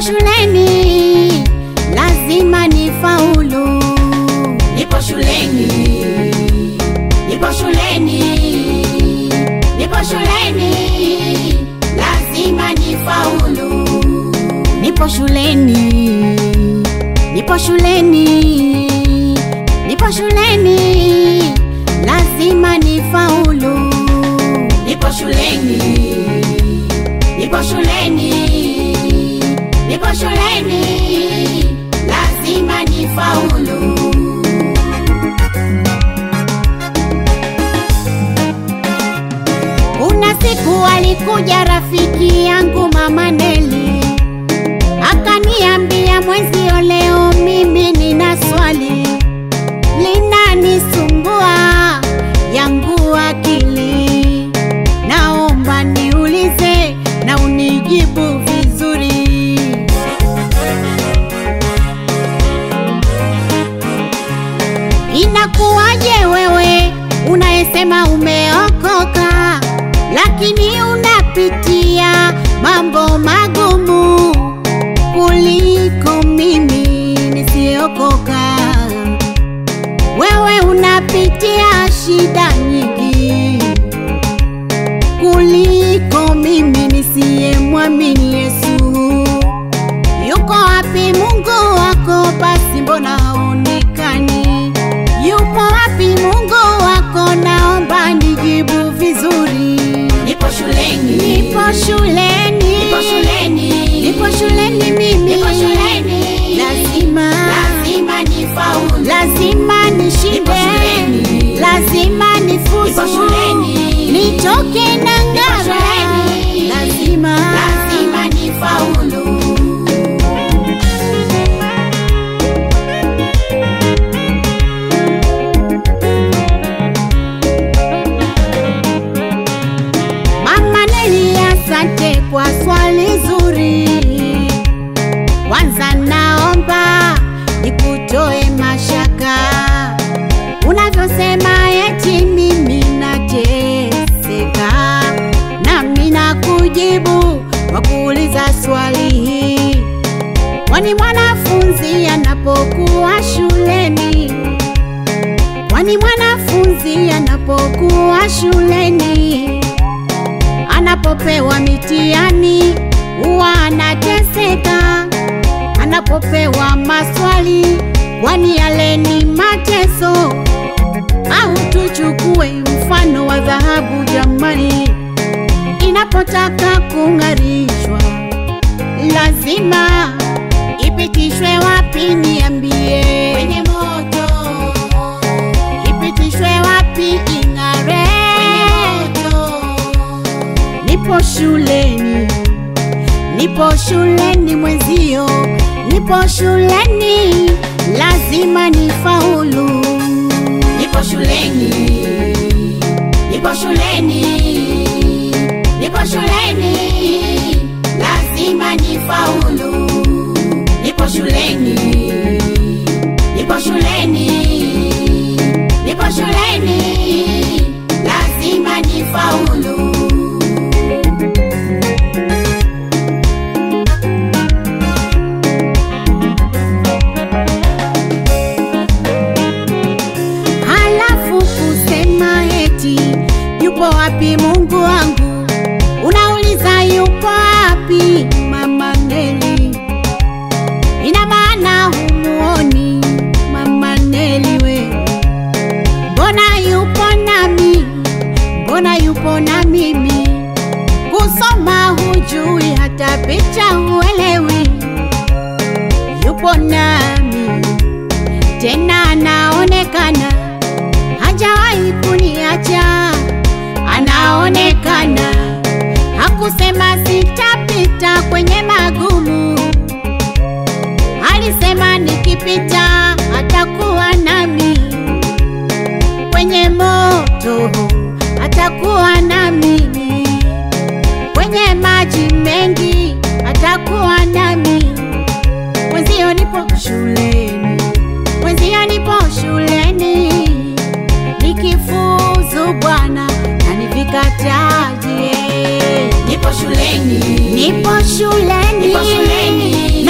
shuleni, lazima nifaulu. Nipo shuleni, nipo shuleni, nipo shuleni, lazima nifaulu. Nipo shuleni, nipo shuleni, nipo shuleni, lazima nifaulu. Nipo shuleni, nipo shuleni, nipo shuleni, lazima nifaulu. Kuna siku alikuja rafiki yangu mama Neli, akaniambia mwenzio, leo mimi nina swali linanisumbua yangu akili, naomba niulize na unijibu vizuri. Inakuwaje wewe unayesema umeokoka, lakini unapitia mambo magumu kuliko mimi nisiyeokoka? Wewe unapitia shida nyingi kuliko mimi nisiyemwamini Yesu. Yuko wapi Mungu wako? Basi mbona haonekani? Yupo wapi Mungu wako? Naomba nijibu vizuri. Nipo shuleni, Nipo shuleni, nipo shuleni, nipo shuleni mimi, nipo shuleni, lazima lazima nifaulu. lazima nishinde, Nipo shuleni. lazima nifuzu, Nipo shuleni. nitoke na ngara, shuleni. lazima lazima nifaulu. Mama Neli, asante kwa swali zuri. Kwanza naomba nikutoe mashaka unavyosema eti mimi nateseka, nami nakujibu kwa kuuliza swali hii, kwani mwanafunzi anapokuwa shuleni kwani mwanafunzi anapokuwa shuleni anapopewa mitihani huwa anateseka, anapopewa maswali, kwani yale ni mateso? Au tuchukue mfano wa dhahabu jamani, inapotaka kung'arishwa lazima ipitishwe wapi? Niambie, Kwenye moto, ipitishwe wapi ing'are? moto, Nipo shuleni, nipo shuleni mwenzio, nipo shuleni, lazima nifaulu. nipo shuleni, nipo shuleni, nipo shuleni, lazima nifaulu. Nipo shuleni, nipo shuleni, nipo shuleni, lazima nifaulu. Halafu kusema eti yupo wapi Mungu wangu, unauliza yupo wapi Mama Neli? Ina maana humuoni Mama Neli we? Mbona yupo nami, mbona yupo na mimi? Kusoma hujui, hata picha huelewi. Yupo nami tena anaonekana, hajawahi kuniacha, anaonekana. Hakusema sitapita kwenye magumu, alisema nikipita atakuwa nami, kwenye moto atakuwa nami, kwenye maji mengi atakuwa nami. Mwenzio nipo shuleni, mwenzio nipo shuleni, nikifuzu Bwana anivikataje? Nipo shuleni, Nipo shuleni, nipo shuleni,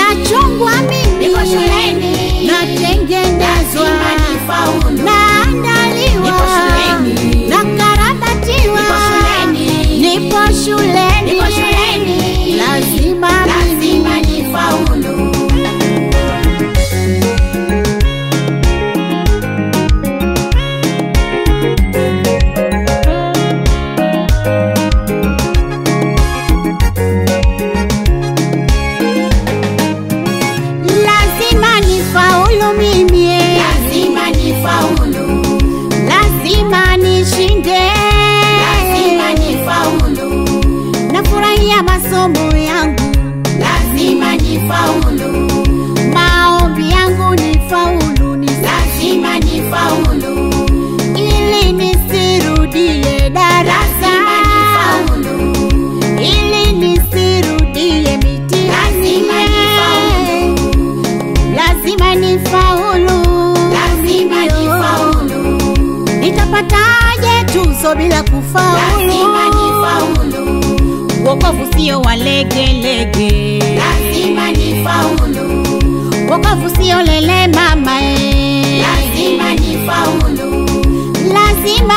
Nitapataje tuzo bila kufaulu? lazima nifaulu, Wokovu sio wa legelege, lazima nifaulu, wokovu sio lele mama eh. lazima nifaulu, lazima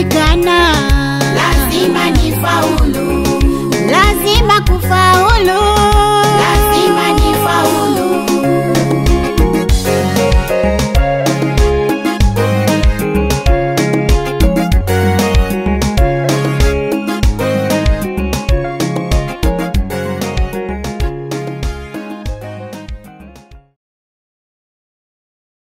kujikana, lazima nifaulu, lazima kufaulu.